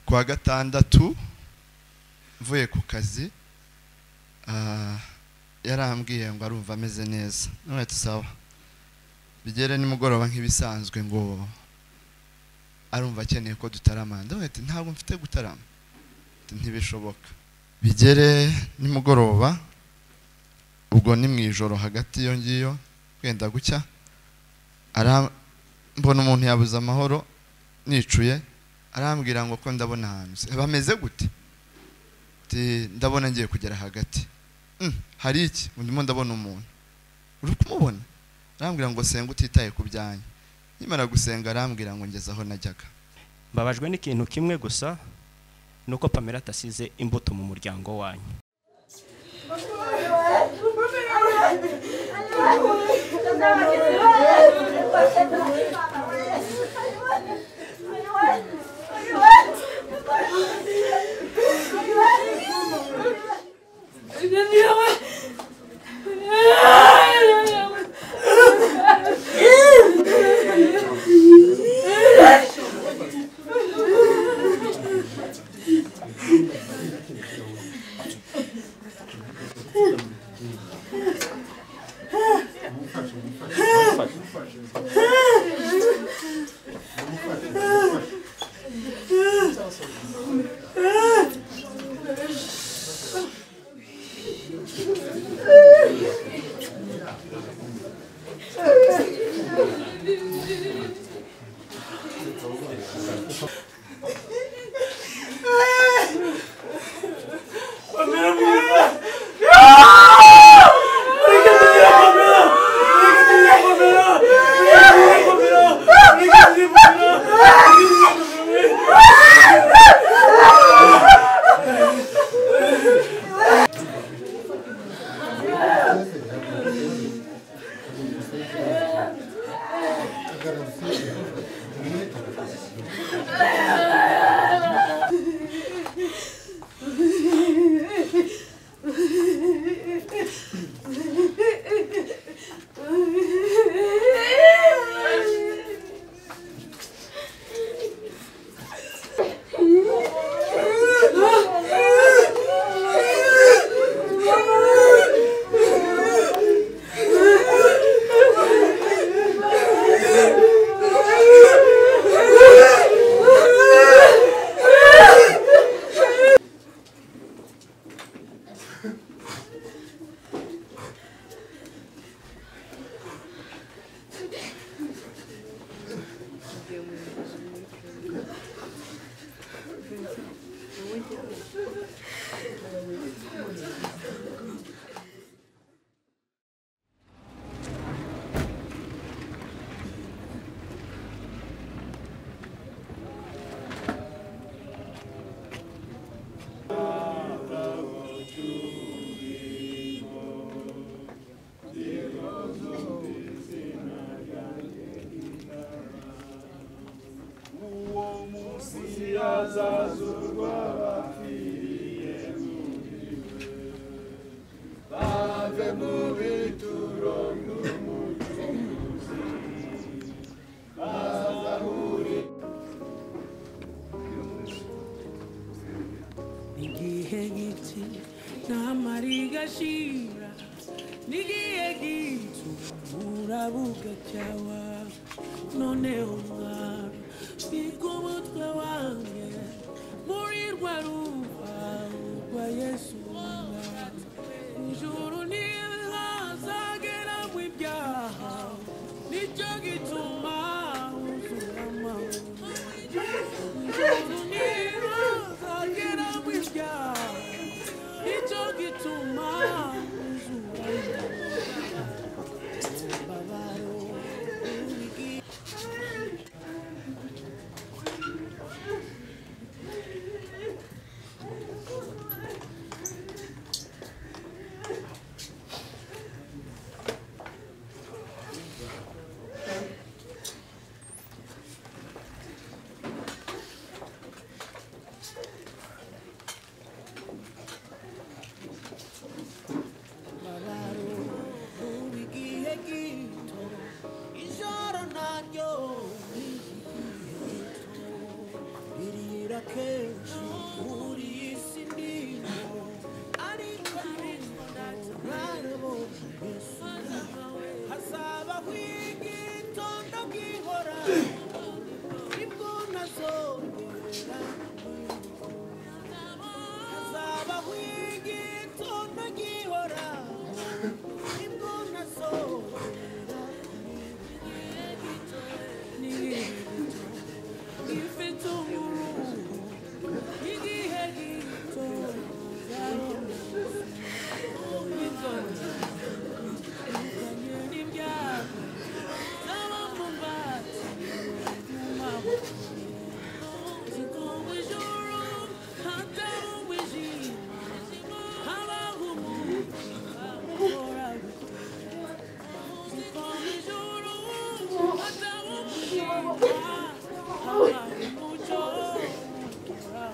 wa gatandatu mvuye ku kazi yarambwiye ngo arumva ameze neza none sawa bigere nimugoroba nk'ibisanzwe ngo arumva akeneye ko dutaramana ndabona ntabwo mfite gutarama ntibishoboka bigere nimugoroba ubwo ni mu ijoro hagati iyo ngiyo wenda gucya mbona umuntu yabuze amahoro nicuye arambwira ngo ko ndabona ahantu bameze gute ndabona ngiye kugera hagati hari iki ndimo ndabona umuntu uri kumubona arambwira ngo senga utitaye ku byanyu nimara gusenga arambwira ngo ngeze aho najyaga mbabajwe n'ikintu kimwe gusa ni uko pamela atasize imbuto mu muryango wanyu kenshi kuri iyi si ndimo ariko narabonye Yesu hazabaho igitondo bwihora nibwo nazongera hazabaho igitondo gihora nibwo nazongera nibwo ifite umuruho igihe gito inzozi zitanye n'ibyago n'abamubati mu maboko zikongwa ijoro hatangwa ijisho habaho umuntu ukora zikongwa ijoro hatangwa ijisho habaho umucyo ukora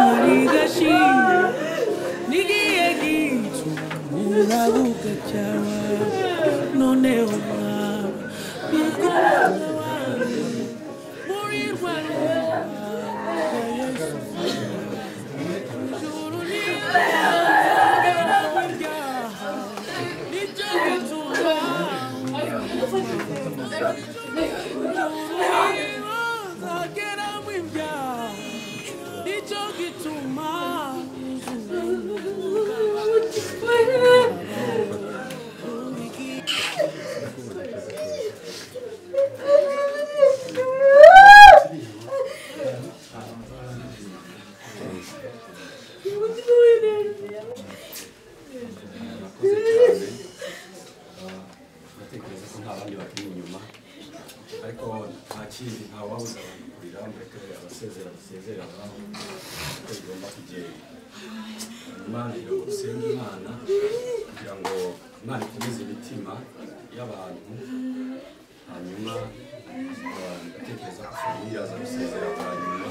Nigashira, nigiye gitu, urabuka cyawa, noneho mwawe, bigomba wanjye, muri rwanda rwawe, Yesu wanjye, ijuru niryawe, ryaha, niryo bitura, nzageramo ibyaha, nicyo gituma ndatekereza ko nta bandi bakiri inyuma ariko nta kindi nta wabuze abantu kurira mureke abasezera basezerere ababo kuko bigomba kugenda hanyuma ngira ngo dusenge imana kugira ngo imana ikomeze imitima y'abantu hanyuma abantu batekereza ko famiye yaza gusezera bwa nyuma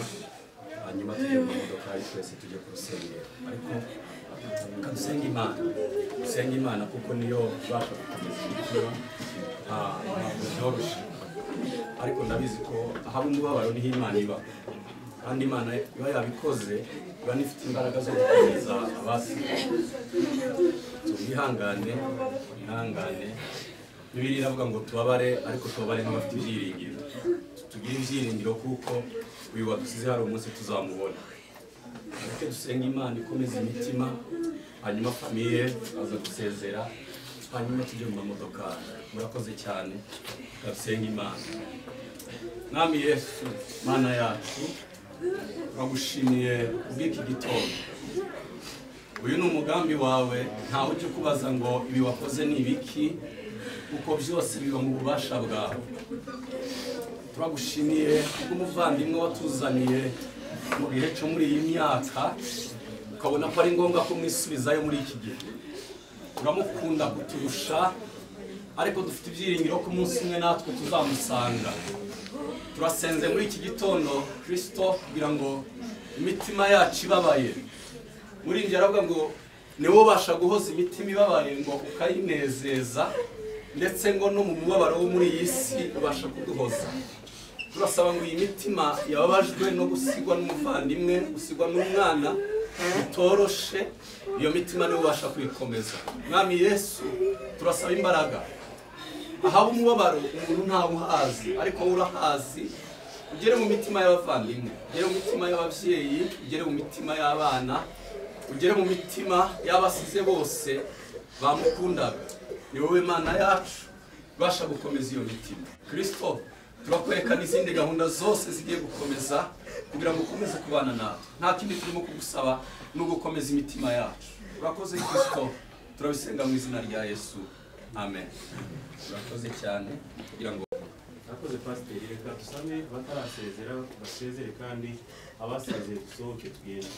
hanyuma tujye mu modoka ari twese tujye ku rusengero ariko reka dusenge imana dusenge imana kuko niyo ibasha gukomeza imitima Ah, ntabwo byoroshye ariko ndabizi ko haba umubabaro niho imana iba kandi imana iba yabikoze iba n'ifite imbaraga zo gukomeza abasigaye twihangane ihangane bibiri iravuga ngo tubabare ariko tubabare nk'abafite ibyiringiro tugire ibyiringiro kuko uyu wadusize hari umunsi tuzamubona ariko dusenga imana ikomeza imitima hanyuma famiye aza gusezera hanyuma tujye mu mamodoka murakoze cyane ndasenga imana mwami yesu mana yacu turagushimiye kubw'iki gitondo uyu ni umugambi wawe ntawe ujya ukubaza ngo ibi wakoze ni ibiki kuko byose biba mu bubasha bwawe turagushimiye nk'umuvandimwe watuzaniye mu gihe cyo muri iyi myaka ukabona ko ari ngombwa ko mwisubizayo muri iki gihe uramukunda kuturusha ariko dufite ibyiringiro ko umunsi umwe natwe tuzamusanga turasenze muri iki gitondo kirisito kugira ngo imitima yacu ibabaye muri njye aravuga ngo niwe ubasha guhoza imitima ibabaye ngo ukayinezeza ndetse ngo no mu mubabaro wo muri iyi si ubasha kuduhoza turasaba ngo iyi mitima yababajwe no gusigwa n'umuvandimwe gusigwa n'umwana bitoroshe iyo mitima niwe ubasha kuyikomeza mwami yesu turasaba imbaraga ahaba umubabaro umuntu ntawuhazi ariko wowe urahazi ugere mu mitima y'abavandimwe ugere mu mitima y'ababyeyi ugere mu mitima y'abana ugere mu mitima y'abasize bose bamukundaga ni wowe mana yacu ibasha gukomeza iyo mitima kirisito turakwereka n'izindi gahunda zose zigiye gukomeza kugira ngo ukomeze kubana natwe nta kindi turimo kugusaba ni ugukomeza imitima yacu urakoze kirisito turabisenga mu izina rya yesu amen urakoze cyane kugira ngo Nakoze pasiteri reka dusame abatarasezera basezere kandi abasezeye dusohoke tugende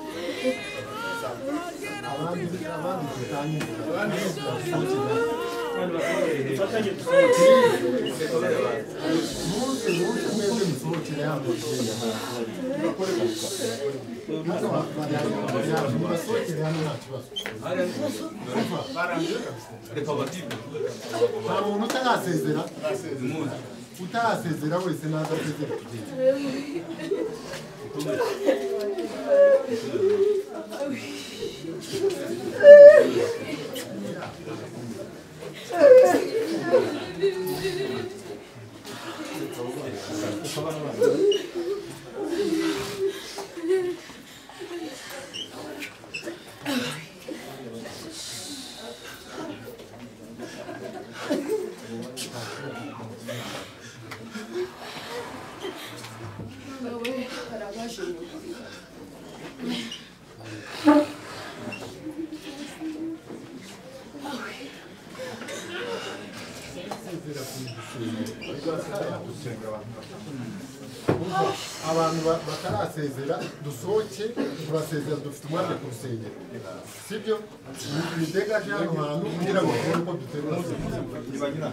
Thank kandi basohorere hejuru reka batibe nta muntu utarasezera utarasezera wese n'adasezera kugenda abantu ba- batarasezera dusohoke turasezera dufite umwanya ku rusengero sibyo bidegaje hano hantu kugira ngo tubone uko duterura sentire.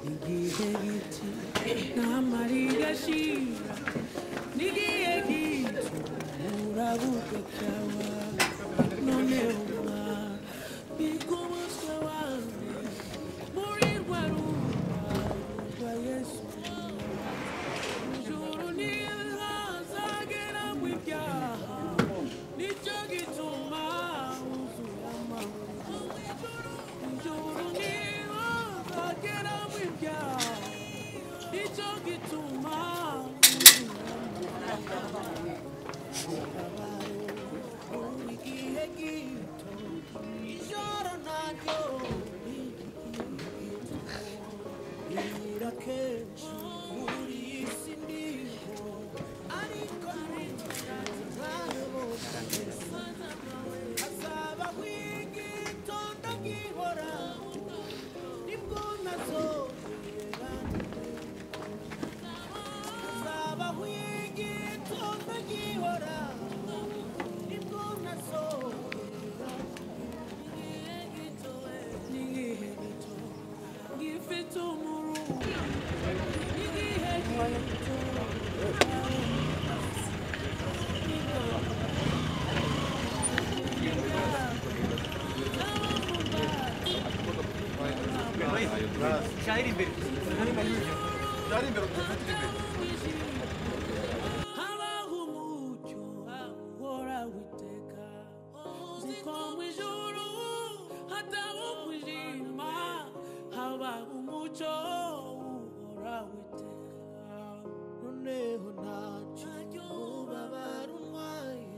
Nigiye gitu namarira shira Nigiye gitu murabuka kawa none uma bikuba kawa muri rwaru kwa Yesu Juru nizagera mu byaha nicyo gituma uzura amahoro Juru nizagera mu byaha nicyo gituma uzura amahoro Buri gihe gito ijoro naryo Ira kenshi muri iyi si ndiho ariko hazaba wigitonda nkihora nibwo nazobera hazaba wigitonda nkihora nibwo nazobera n'igihe gito ngifite umuruho n'igihe gito habaho umucyo ahora witeka ziko mu ijuru hataho umwijima habaho umucyo uhora witeka noneho ntacyo ubabara untwaye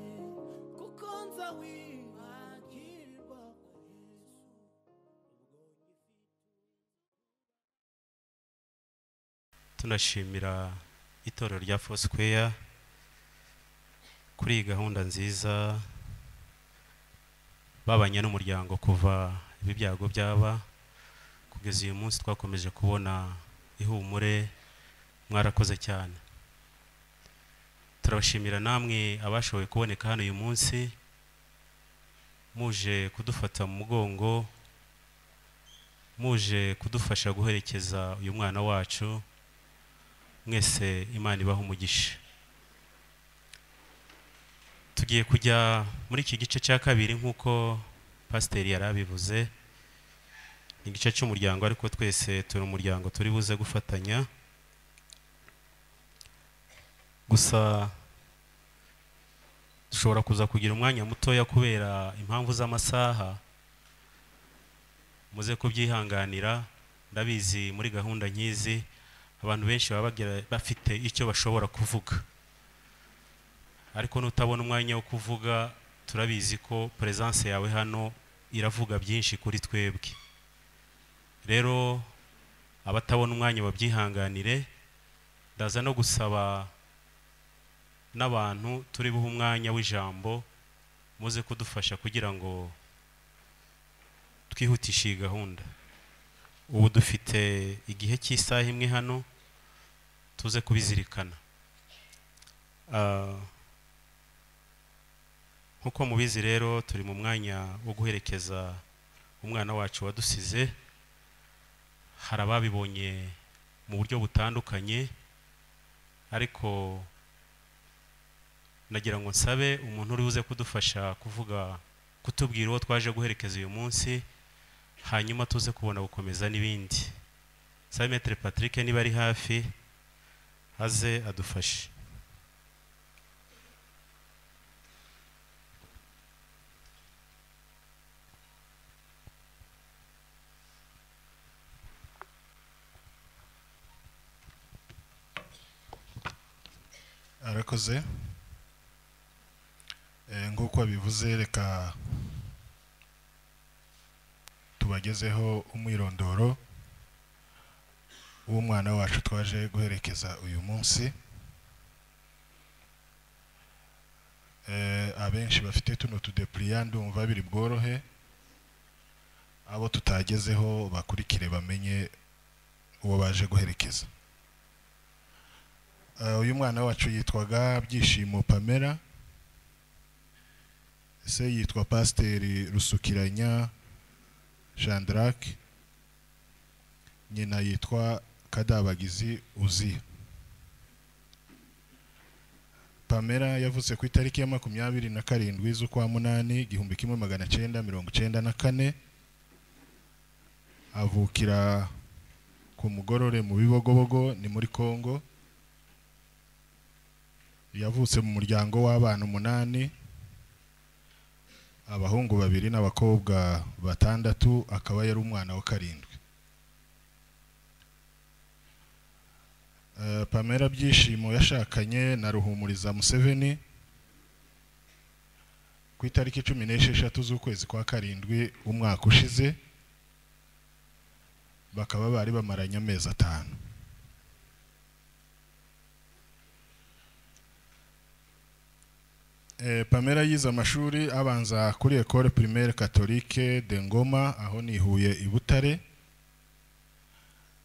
kuko nza wibagirwa kwa yesu tunashimira itorero rya Foursquare kuri iyi gahunda nziza babanye n'umuryango kuva ibi byago byaba kugeza uyu munsi twakomeje kubona ihumure mwarakoze cyane turabashimira namwe abashoboye kuboneka hano uyu munsi muje kudufata mu mugongo muje kudufasha guherekeza uyu mwana wacu mwese imana ibaha umugisha tugiye kujya muri iki gice cya kabiri nk'uko pasiteri yari abivuze ni igice cy'umuryango ariko twese turi umuryango turi buze gufatanya gusa dushobora kuza kugira umwanya mutoya kubera impamvu z'amasaha muze kubyihanganira ndabizi muri gahunda nk'izi abantu benshi baba bagira- bafite icyo bashobora kuvuga ariko nutabona umwanya wo kuvuga turabizi ko peresanse yawe hano iravuga byinshi kuri twebwe rero abatabona umwanya babyihanganire ndaza no gusaba n'abantu turi buhe umwanya w'ijambo muze kudufasha kugira ngo twihutishe iyi gahunda ubu dufite igihe cy'isaha imwe hano tuze kubizirikana Ah, nk'uko mubizi rero turi mu mwanya wo guherekeza umwana wacu wadusize hari ababibonye mu buryo butandukanye ariko nagira ngo nsabe umuntu uri buze kudufasha kuvuga kutubwira uwo twaje guherekeza uyu munsi hanyuma tuze kubona gukomeza n'ibindi sabe metere patrick niba ari hafi aze adufashe arakoze Eh, nk'uko babivuze reka tubagezeho umwirondoro w'umwana wacu twaje guherekeza uyu munsi Eh, abenshi bafite tuno tudepuriya ndumva biri bworohe abo tutagezeho bakurikire bamenye uwo baje guherekeza Eh, uyu mwana wacu yitwaga byishimo pamela se yitwa pasiteri rusukiranya jandarake nyina yitwa kadabagizi uziya pamela yavutse ku itariki ya makumyabiri na karindwi z'ukwa munani igihumbi kimwe magana cyenda mirongo cyenda na kane avukira ku mugorore mu bibogobogo ni muri kongo yavutse mu muryango w'abana umunani abahungu babiri n'abakobwa batandatu akaba yari umwana wa karindwi Eh, pamela byishimo yashakanye na ruhumuriza museveni ku itariki cumi n'esheshatu z'ukwezi kwa karindwi umwaka ushize bakaba bari bamaranye amezi atanu Eh, Pamela yize amashuri abanza kuri Ecole Primaire Catholique de Ngoma aho ni Huye i Butare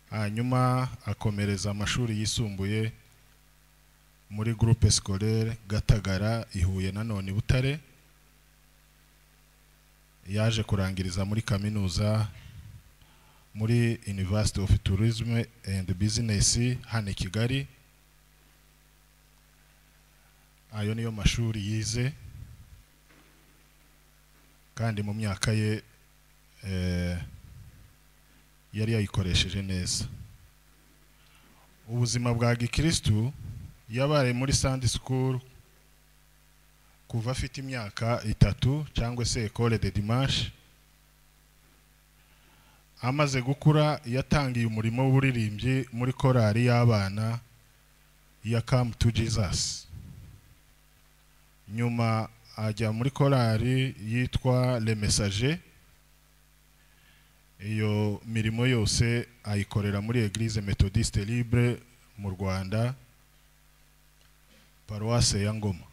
hanyuma akomereza amashuri yisumbuye muri groupe scolaire Gatagara i Huye nanone i Butare yaje kurangiriza muri kaminuza muri University of Tourism and Business hano i Kigali ayo niyo mashuri yize kandi mu myaka ye eh, yari yayikoresheje neza ubuzima bwa gikirisitu yabaye muri sandi sikuru kuva afite imyaka itatu cyangwa se ekole de dimanche amaze gukura yatangiye umurimo w'uburirimbyi muri korali y'abana ya kamu tu jizasi nyuma ajya muri korali yitwa le message iyo mirimo yose ayikorera muri eglise methodiste libre mu rwanda paruwase ya ngoma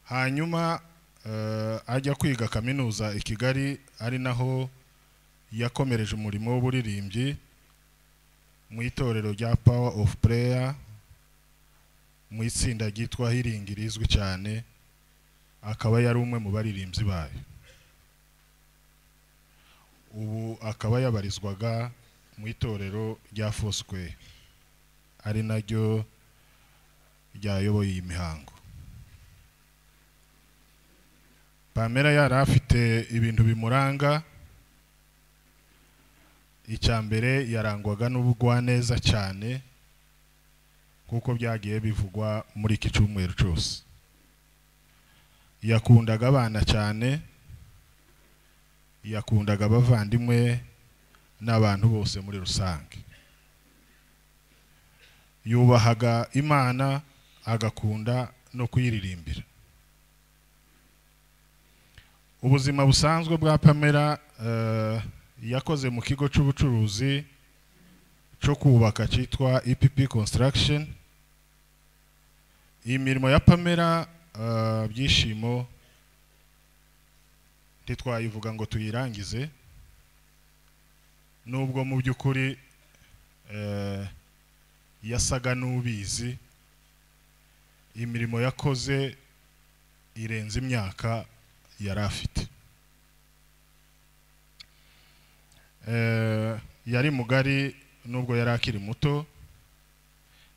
hanyuma eh, ajya kwiga kaminuza i kigali ari naho yakomereje umurimo w'uburirimbyi mu itorero rya power of prayer mu itsinda ryitwa hiringi rizwi cyane akaba yari umwe mu baririmbyi bayo ubu akaba yabarizwaga mu itorero rya foswe ari naryo ryayoboye iyi mihango pamela yari afite ibintu bimuranga icya mbere yarangwaga n'ubugwaneza cyane kuko byagiye bivugwa muri iki cyumweru cyose yakundaga abana cyane yakundaga abavandimwe n'abantu bose muri rusange yubahaga imana agakunda no kuyiririmbira ubuzima busanzwe bwa pamela eh, yakoze mu kigo cy'ubucuruzi cyo kubaka cyitwa EPP Construction iyi mirimo ya pamela eh, byishimo ntitwayivuga ngo tuyirangize nubwo mu by'ukuri eh, yasaga n'ubizi imirimo yakoze irenze imyaka yari afite Eh, yari mugari nubwo yari akiri muto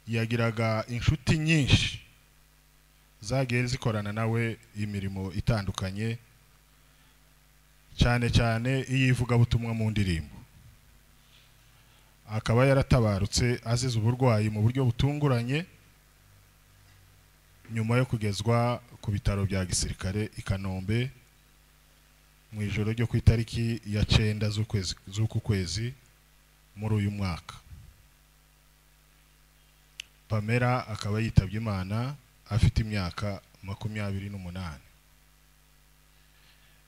yagiraga inshuti nyinshi zagiye zikorana nawe imirimo itandukanye cyane cyane iy'ivugabutumwa mu ndirimbo akaba yaratabarutse azize uburwayi mu buryo butunguranye nyuma yo kugezwa ku bitaro bya gisirikare i kanombe mu ijoro ryo ku itariki ya cyenda z'ukwezi z'uku kwezi muri uyu mwaka pamela akaba yitabye imana afite imyaka makumyabiri n'umunani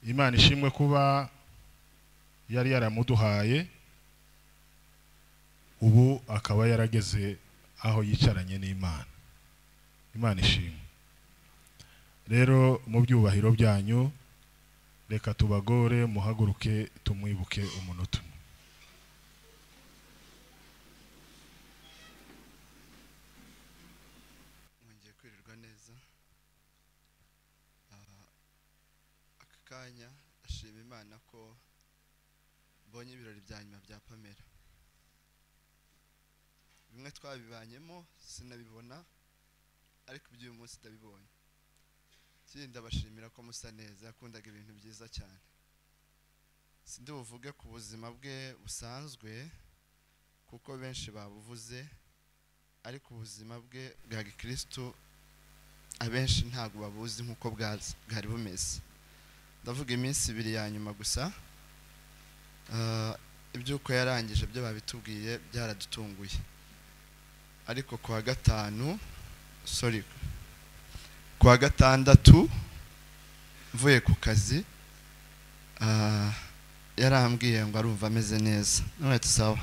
imana ishimwe kuba yari yaramuduhaye ubu akaba yarageze aho yicaranye n'imana imana ishimwe rero mu byubahiro byanyu reka tubagore muhaguruke tumwibuke umunota umwe mwongeye kwirirwa neza Ah, aka kanya ashima imana ko mbonye ibirori bya nyuma bya pamela bimwe twabibanyemo sinabibona ariko iby'uyu munsi ndabibonye ikindi ndabashimira ko musa neza yakundaga ibintu byiza cyane sindi buvuge ku buzima bwe busanzwe kuko benshi babuvuze ariko ubuzima bwe bwa gikirisitu abenshi ntabwo babuzi nk'uko bwaza- bwari bumeze ndavuga iminsi ibiri ya nyuma gusa Ah, iby'uko yarangije byo babitubwiye byaradutunguye ariko ku wa gatanu sorry ku wa gatandatu mvuye ku kazi ah, yarambwiye ngo arumva ameze neza none sawa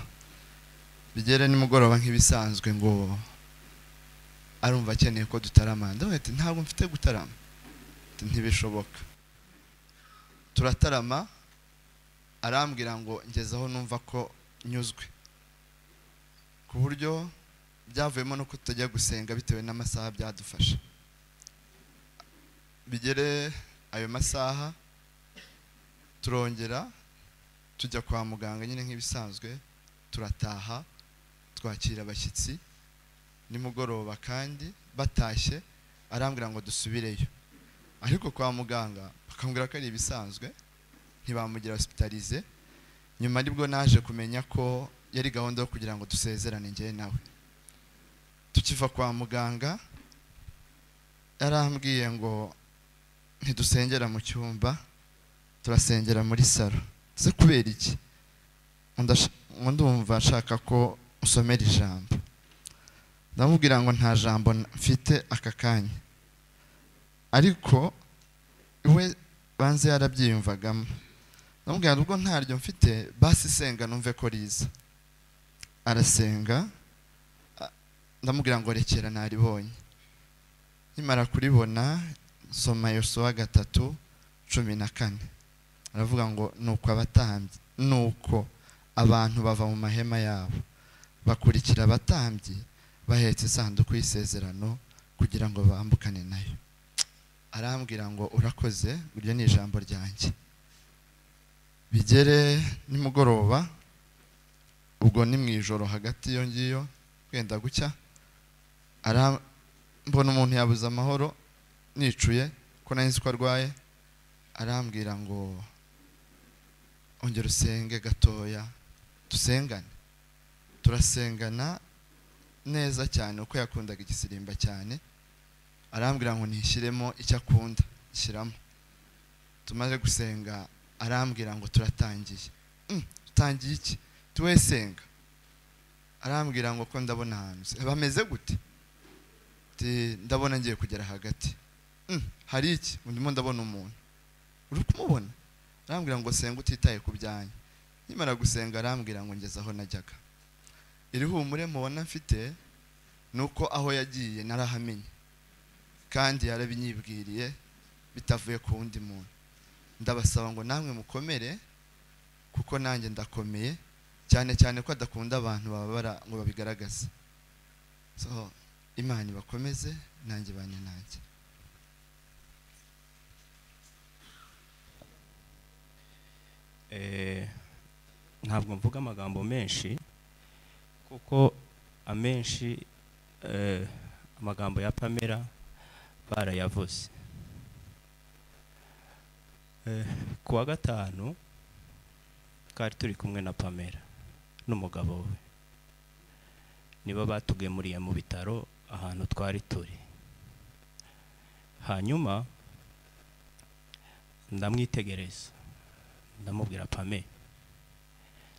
bigere nimugoroba nk'ibisanzwe ngo arumva akeneye ko dutarama ndavuga ati ntabwo mfite gutarama Ati, ntibishoboka turatarama arambwira ngo ngezeho numva ko nyuzwe ku buryo byavuyemo no kutajya gusenga bitewe n'amasaha byadufasha bigere ayo masaha turongera tujya kwa muganga nyine nk'ibisanzwe turataha twakira abashyitsi nimugoroba kandi batashye arambwira ngo dusubireyo ariko kwa muganga bakambwira ko ari ibisanzwe ntibamugira hospitalize nyuma nibwo naje kumenya ko yari gahunda yo kugira ngo dusezerane njyewe nawe tukiva kwa muganga yarambwiye ngo ntidusengera mu cyumba turasengera muri salo se kubera iki Ndash- ngo ndumva nshaka ko usomera ijambo ndamubwira ngo nta jambo na- mfite aka kanya ariko we banze yarabyiyumvagamo ndamubwira ubwo ntaryo mfite basi senga numve ko riza arasenga a- ndamubwira ngo rekera naribonye nimara kuribona soma yosuwa gatatu cumi na kane aravuga ngo nuko abatambyi nuko abantu bava mu mahema yabo bakurikira abatambyi bahetse isanduku y'isezerano kugira ngo bambukane nayo arambwira ngo urakoze iryo ni ijambo ryanjye bigere nimugoroba ubwo ni mu ijoro hagati iyo ngiyo wenda gucya ara- mbona umuntu yabuze amahoro nicuye ko nari nzi ko arwaye arambwira ngo ongera usenge gatoya dusengane turasengana neza cyane uko yakundaga igisirimba cyane arambwira ngo ntishyiremo icyo akunda shyiramo tumaze gusenga arambwira ngo turatangiye Mm, tutangiye iki tuwesenga arambwira ngo ko ndabona ahantu se bameze gute Ati, ndabona ngiye kugera hagati Mm, hari iki ndimo ndabona umuntu uri kumubona arambwira ngo senga utitaye ku byanyu nkimara gusenga arambwira ngo ngeze aho najyaga iri humure mubona mfite ni uko aho yagiye narahamenye kandi yarabinyibwiriye bitavuye ku wundi muntu ndabasaba ngo namwe mukomere kuko nanjye ndakomeye cyane cyane ko adakunda abantu bababara ngo babigaragaze so imana ibakomeze nanjye bane nanjye Eh, ntabwo mvuga amagambo menshi kuko amenshi eh, amagambo ya pamela barayavuze Eh, ku wa gatanu twari turi kumwe na pamela n'umugabo we nibo batugemuriye mu bitaro ahantu twari turi hanyuma ndamwitegereza ndamubwira pame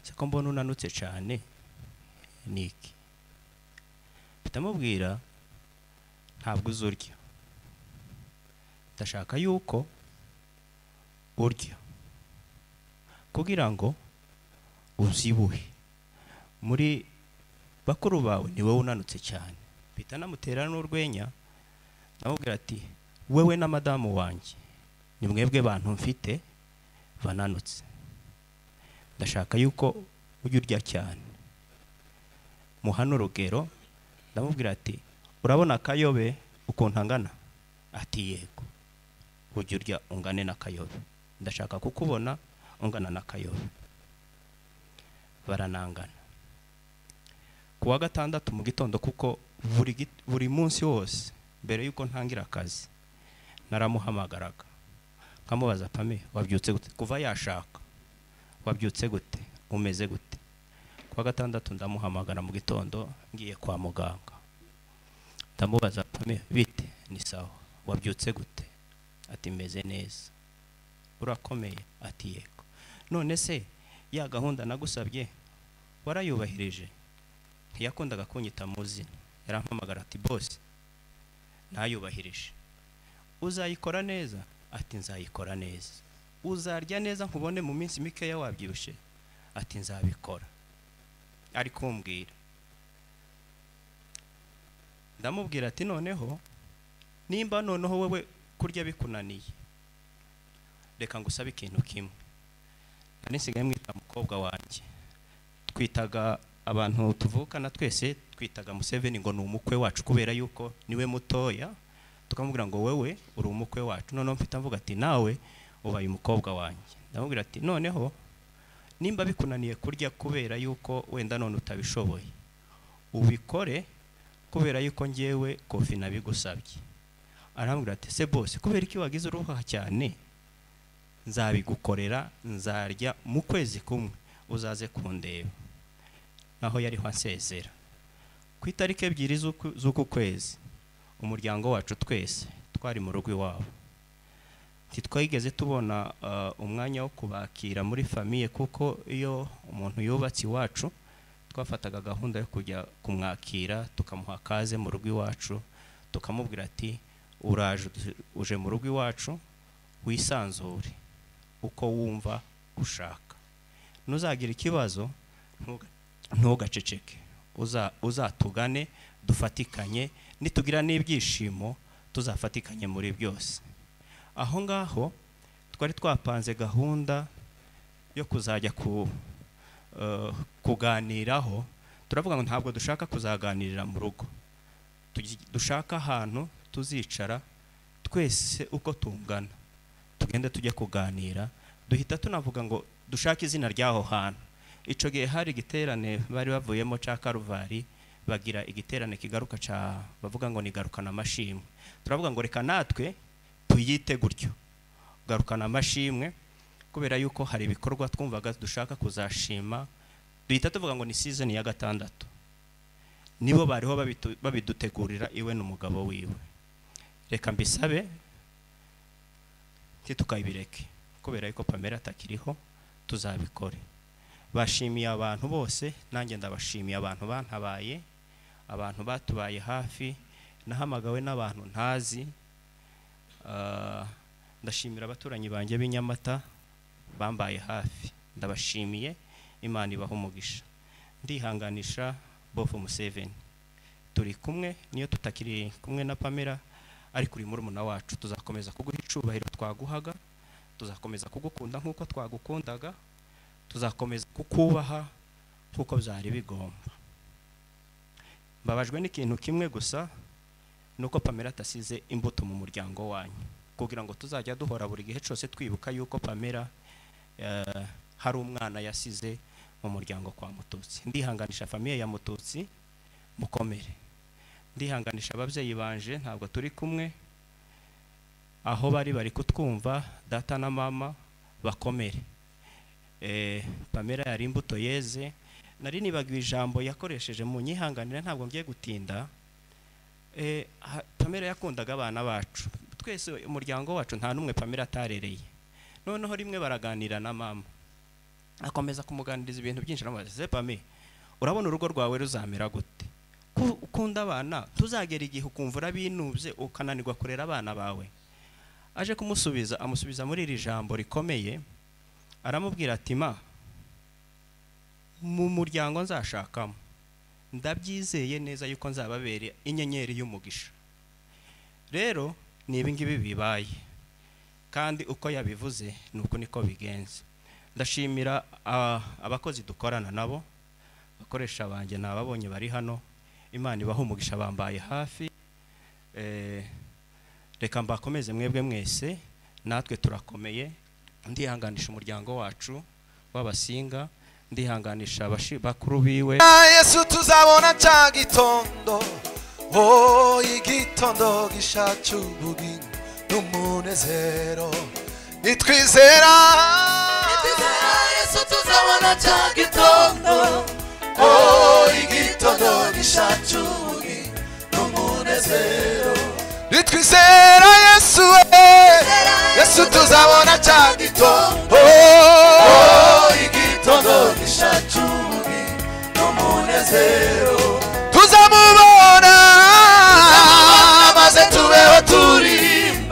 se ko mbona unanutse cyane ni iki mfite amubwira ntabwo uzi urya ndashaka yuko urya kugira ngo uzibuhe muri bakuru bawe ni wowe unanutse cyane mpita namutera n'urwenya ndamubwira ati wewe na madamu wanjye ni mwebwe bantu mfite bananutse ndashaka yuko ujya urya cyane muhana urugero ndamubwira ati urabona akayobe ukuntu angana ati yego ujya urya ungane n'akayobe ndashaka kukubona ungana n'akayobe baranangana ku wa gatandatu mu gitondo kuko buri git- buri munsi wose mbere y'uko ntangira akazi naramuhamagaraga nkamubaza pame wabyutse gute kuva yashaka wabyutse gute umeze gute kuwa gatandatu ndamuhamagara mu gitondo ngiye kwa muganga ndamubaza pame bite ni sawa wabyutse gute ati meze neza urakomeye ati yego none se ya gahunda nagusabye warayubahirije ntiyakundaga kunyita mu zina yarampamagara ati bose ntayubahirije uzayikora neza ati nzayikora neza uzarya neza nkubone mu minsi mikeya wabyibushye ati nzabikora ari kumbwira ndamubwira ati noneho nimba noneho wowe kurya bikunaniye reka ngusabe ikintu kimwe nari nsigaye mwita mukobwa wanjye twitaga abantu tuvukana twese twitaga museveni ngo ni umukwe wacu kubera yuko niwe mutoya tukamubwira ngo wowe uri umukwe wacu noneho mfite mvuga ati nawe ubaye umukobwa wanjye ndamubwira ati noneho nimba bikunaniye kurya kubera yuko wenda none utabishoboye ubikore kubera yuko ngewe kofi nabigusabye arambwira ati se bose kubera iki wagize uruha cyane nzabigukorera nzarya mu kwezi kumwe uzaze kundeba naho yariho ansezera ku itariki ebyiri z'uku- z'uku kwezi umuryango wacu twese twari mu rugo iwabo ntitwigeze tubona eh, umwanya wo kubakira muri famiye kuko iyo umuntu yubatse iwacu twafataga gahunda yo kujya kumwakira tukamuha kaze mu rugo iwacu tukamubwira ati uraje udu- uje mu rugo iwacu wisanzure uko wumva ushaka nuzagira ikibazo ntuga- ntugaceceke uza- uzatugane dufatikanye nitugira n'ibyishimo tuzafatikanye muri byose aho ngaho twari twapanze gahunda yo kuzajya ku eh, kuganiraho turavuga ngo ntabwo dushaka kuzaganirira mu rugo Tugi- dushaka ahantu tuzicara twese uko tungana tugende tujye kuganira duhita tunavuga ngo dushake izina ry'aho hantu icyo gihe hari igiterane bari bavuyemo cya karuvari bagira igiterane kigaruka cya bavuga ngo ni garukana amashimwe turavuga ngo reka natwe tuyite gutyo garukana amashimwe kubera yuko hari ibikorwa twumvaga dushaka kuzashima duhita tuvuga ngo ni season ya gatandatu nibo bariho babitu- babidutegurira iwe n'umugabo wiwe reka mbisabe ntitukayibereke kubera yuko pamela atakiriho tuzabikore bashimiye abantu bose nanjye ndabashimiye abantu bantabaye abantu batubaye hafi nahamagawe n'abantu ntazi Ah, ndashimira abaturanyi banjye b'i nyamata bambaye hafi ndabashimiye imana ibaha umugisha ndihanganisha bofu museveni turi kumwe niyo tutakiri kumwe na pamela ariko uri murumuna wacu tuzakomeza kuguha icubahiro twaguhaga tuzakomeza kugukunda nk'uko twagukundaga tuzakomeza kukubaha nk'uko byari bigomba mbabajwe n'ikintu kimwe gusa nuko pamela atasize imbuto mu muryango wanyu kugira ngo tuzajya duhora buri gihe cyose twibuka yuko pamela eh, hari umwana yasize mu muryango kwa mututsi ndihanganisha famiye ya mututsi mukomere ndihanganisha ababyeyi banje ntabwo turi kumwe aho bari bari kutwumva data na mama bakomere Eh, pamela yari imbuto yeze nari nibagiwe ijambo yakoresheje mu nyihanganira ntabwo ngiye gutinda Eh, ha- pamela yakundaga abana bacu twese umuryango wacu nta n'umwe pamela atarereye noneho rimwe baraganira na mama akomeza kumuganiriza ibintu byinshi aramubaza se pame urabona urugo rwawe ruzamera gute Ku- ukunda abana tuzagera igihe ukumva urabinubye ukananirwa kurera abana bawe aje kumusubiza amusubiza muri iri jambo rikomeye aramubwira ati ma mu muryango nzashakamo ndabyizeye neza yuko nzababere inyenyeri y'umugisha rero ni ibingibi bibaye kandi uko yabivuze ni uko niko bigenze ndashimira ah, abakozi dukorana nabo abakoresha banjye ni ababonye bari hano imana ibaha umugisha bambaye hafi Eh, reka mbakomeze mwebwe mwese natwe turakomeye ndihanganisha umuryango wacu w'abasinga ndihanganisha abashi- bakuru biwe yesu tuzabona cya gitondo oh igitondo gishaca ubugingo n'umunezero nitwizera Nitwizera Yesu tuzabona cya gitondo. oh igitondo gishaca ubugingo n'umunezero nitwizera yesu eh. yesu tuzabona cya gitondo oh igitondo gishaca ubugingo n'umunezero tuzamubona maze tubeho turi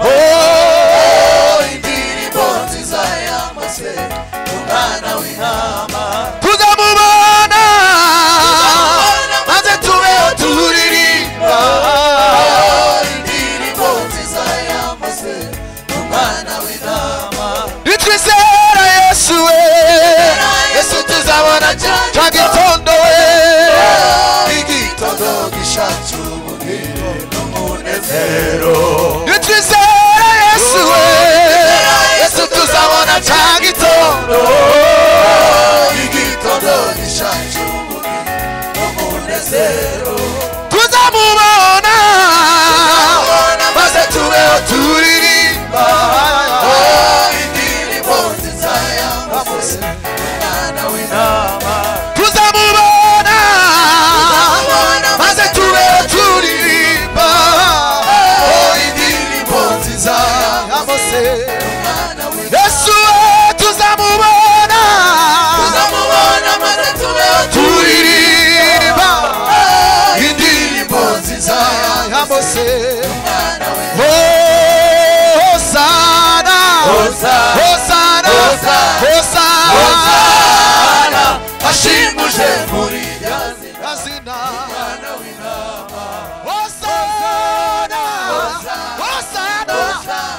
oh indirimbo nziza yamaze umwana w'intama tuzamubona maze tubeho turirimba oh indirimbo nziza yamaze umwana w'intama nitwizera yesu we yesu tuzabona cya gitondo we igitondo gishatse ubugingo n'umunezero nitwizera yesu we yesu tuzabona cya gitondo igitondo gishatse ubugingo n'umunezero tuzamubona maze tubeho turirimba indirimbo nziza yambaze umwana w'intama tuzamubona maze tubeho turirimba indirimbo nziza yambaze umwana w'intama yesu we tuzamubona tuzamubona maze tubeho turirimba indirimbo nziza yambaze umwana w'intama hosana hosana hosana ashimuje muri rya zina umwana w'intama hosana hosana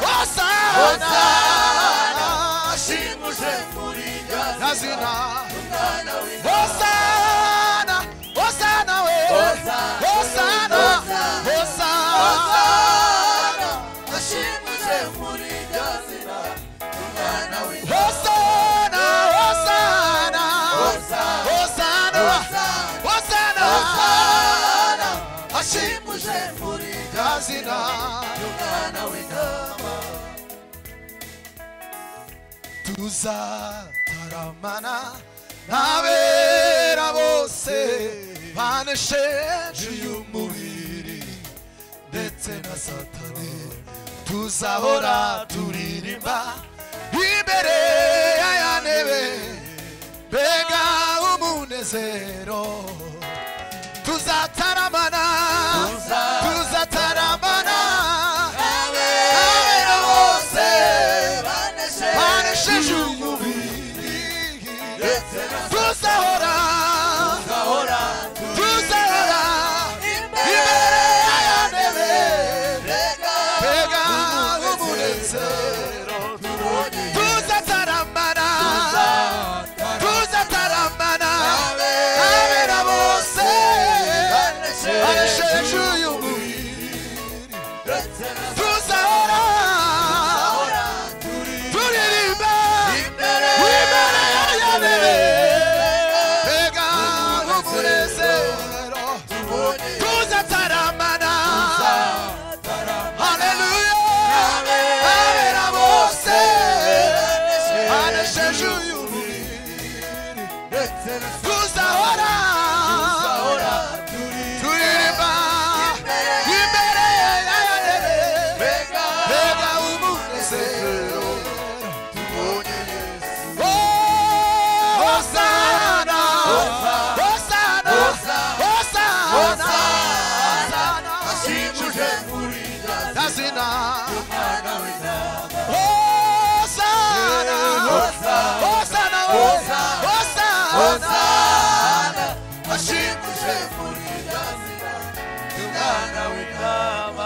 hosana ashimuje muri rya zina umwana w'intama hosana we hosana hosana ashimuje muri rya zina umwana w'intama hosana hosana hosana hosana hosana ashimuje muri rya zina umwana w'intama tuzataramana n'abera bose banesheje uyu mubiri ndetse na satani tuzahora turirimba imbere y'aya ntebe mbega umunezero tuzataramana tuzataramana abera bose banesheje umubiri tuzahora tuzahora tuzahora imbere y'aya ntebe mbega umunezero tuzataramana tuzataramana abera bose banesheje uyu mubiri tuzahora turirimba imbere y'aya ntebe mbega umunezero tuzataramana haleluya abera bose banesheje uyu tuzahora turirimba imbere y'aya ntebe mbega umunezero tubonye yesu hosana hosana hosana ashimuje muri dazina hosana hosana hosana hosana ashimuje muri dazina umwana w'intama